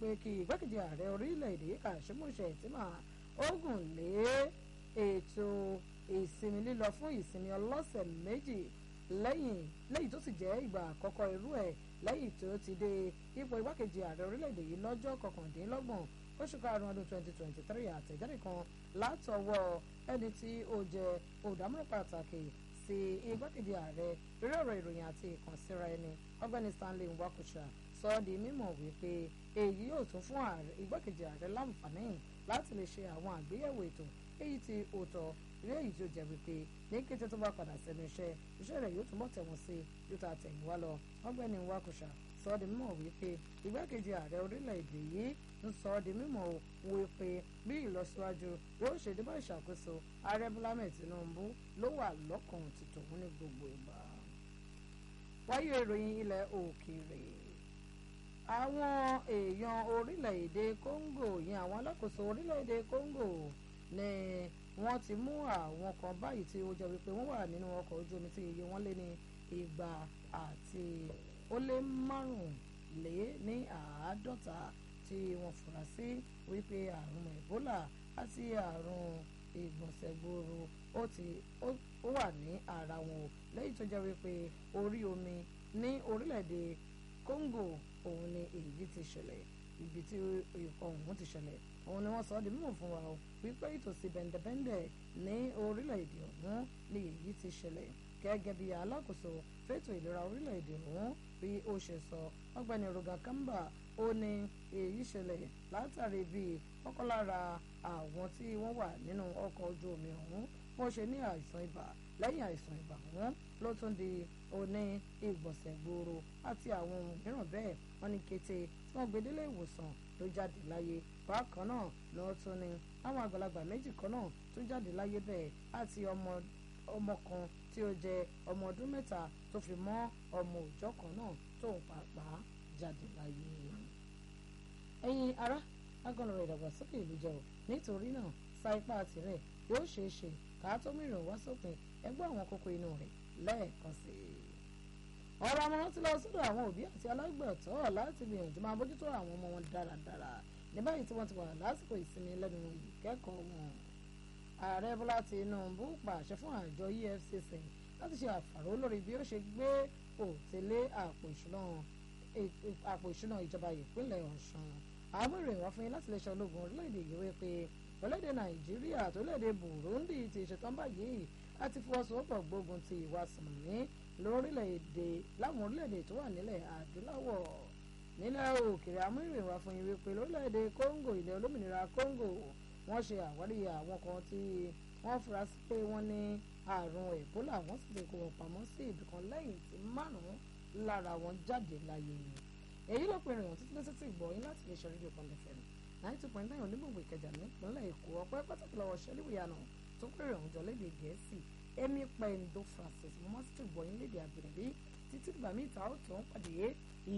wípé kí igbákejì ààrẹ orílẹ̀-èdè yìí Kashim Shettima ogun lé ètò ìsinmi lílọ fún ìsinmi ọlọ́sẹ̀ méjì lẹ́yìn lẹ́yìn tó sì jẹ́ ìgbà àkọ́kọ́ irú ẹ̀ lẹ́yìn tó ti dé ipò igbákejì ààrẹ orílẹ̀-èdè yìí lọ́jọ́ kọkàndínlọ́gbọ̀n oṣù karùn-ún ọdún twenty twenty three àtẹ̀jáde kan látọwọ́ ẹni tí ó jẹ́ olùdámọ̀ràn pàtàkì sí igbákejì ààrẹ lórí ọ̀rọ̀ ìròyìn àti ìkànsíra ẹni ọ̀gbẹ́ni Stanley Nwakucha sọ ọ́ di mímọ̀ wípé èyí yóò tún fún igbákejì ààrẹ láǹfààní láti lè ṣe àwọn àgbéyẹ̀wò ètò èyí tí ó tọ́ ilé èyí tí ó jẹ́ wípé ní kété tó bá padà sẹ́nu iṣẹ́ iṣẹ́ rẹ̀ yóò túnbọ̀ tẹ̀wọ̀n sí yóò ta tẹ̀yìnwá lọ ọ̀gbẹ́ni Nwakucha sọ ọ́ di mímọ̀ wípé igbákejì ààrẹ orílẹ̀-èdè yìí ń sọ ọ́ di mímọ̀ wípé bí ìlọsíwájú yóò ṣe dé bá ìṣàkóso ààrẹ Bọ́lá Ahmed Tinubu ló wà lọ́kàn ti tòun ní gbogbo ìgbà. wáyé ìròyìn ilẹ̀ òkèèrè àwọn èèyàn orílẹ̀-èdè Congo yẹn àwọn alákòóso orílẹ̀-èdè Congo ni wọ́n ti mú àwọn kan báyìí tí ó jẹ́ wípé wọ́n wà nínú ọkọ̀ ojú omi tí iye wọn lé ní igba àti ó lé márùnlé ní àádọ́ta tí wọ́n fura sí wípé àrùn Ebola àti àrùn ìgbọ̀nsẹ̀ gbòòrò ó ti ó wà ní ara wọn o lẹ́yìn tó jẹ́ wípé orí omi ní orílẹ̀-èdè Congo òun ni èyí ti ṣẹlẹ̀ ibi tí ikọ̀ ọ̀hún ti ṣẹlẹ̀ òun ni wọ́n sọ ọ́ di mímọ̀ fún wa o wípé ìtòsí bẹ̀ǹdẹ̀bẹ̀ǹdẹ̀ ní orílẹ̀-èdè ọ̀hún ni èyí ti ṣẹlẹ̀ gẹ́gẹ́ bí alákòóso fẹ́tò ìlera orílẹ̀-èdè ọ̀hún bí ó ṣe sọ ọ̀gbẹ́ni Roga Kamba ó ní èyí ṣẹlẹ̀ látàrí bí ọ̀kan lára àwọn tí wọ́n wà nínú ọkọ̀ ojú omi ọ̀hún wọ́n ṣe ní àìsàn ibà lẹ́yìn àìsàn ibà ọ̀hún ló tún di oní ìgbọ̀nsẹ̀ gbòòrò àti àwọn ohun mìíràn bẹ́ẹ̀ wọ́n ní kété tí wọ́n gbé délé ìwòsàn ló jáde láyé bákan náà ló tún ní àwọn àgbàlagbà méjì kan náà tún jáde láyé bẹ́ẹ̀ àti ọmọ ọmọ kan tí ó jẹ ọmọ ọdún mẹ́ta tó fi mọ́ ọmọ òòjọ́ kan náà tóun pàápàá jáde láyé. ẹ̀yin ará agànlọ̀rọ̀ ìdàgbàsókè ìlú jẹ́ o nítorí náà sa ipá tirẹ̀ yóò ṣeé ṣe ká tó mìíràn wá sópin ẹgbẹ́ àwọn kókó inú rẹ̀ lẹ́ẹ̀kan sí i. ọ̀rọ̀ àmọ̀ràn ti lọ sọ́dọ̀ àwọn òbí àti alágbàtọ́ láti gbìyànjú máa bójútó àwọn ọmọ wọn dáradára ní báyìí tí wọ́n ti wà lásìkò ìsinmi lẹ́nu ìkẹ́kọ̀ọ́ wọn. ààrẹ bọ́lá tinubu pàṣẹ fún àjọ efcc láti ṣe àfàró lórí bí ó ṣe gbé òtélé àpò ìṣúná ìjọba ìpínlẹ̀ ọ̀ṣun àwọn ìròyìn wá fún yín láti iléeṣẹ́ ológun orílẹ̀-èdè yìí wí pé orílẹ̀-èdè nàìjíríà tó léde burundi ti ṣetán báyìí láti fọwọ́sowọ́pọ̀ gbógun ti ìwà sùnmí lórílẹ̀-èdè láwọn orílẹ̀-èdè tó wà nílẹ̀ adúláwọ̀ nílẹ̀ òkèèrè àmú ìròyìn wá fún yín wípé lórílẹ̀-èdè congo ilẹ̀ olómìnira congo wọ́n ṣe àwárí àwọn kan tí wọ́n fura sí pé wọ́n ní àrùn ebola wọ́n sì ti kó wọn pamọ́ sí ibìkan lẹ́yìn tí márùn-ún lára wọn jáde láyé èyí ló pe ìròyìn títí lẹ́sẹ̀ tí gbọ́ yín láti lè ṣe rédíò kan lẹ́fẹ̀ẹ́ ninety two point nine onígbòǹgbò ìkẹjà nípínlẹ̀ èkó ọpẹ́ pàtàkì lọ́wọ́ ṣẹlíwìyànà tó pé ìròyìn jọ lédè gẹ̀ẹ́sì èmi pẹ̀ndó francis mo mọ́ sí ti gbọ́ yín lédè àbẹ̀rẹ̀ títí ìgbà míì ta ó tó ń pàdé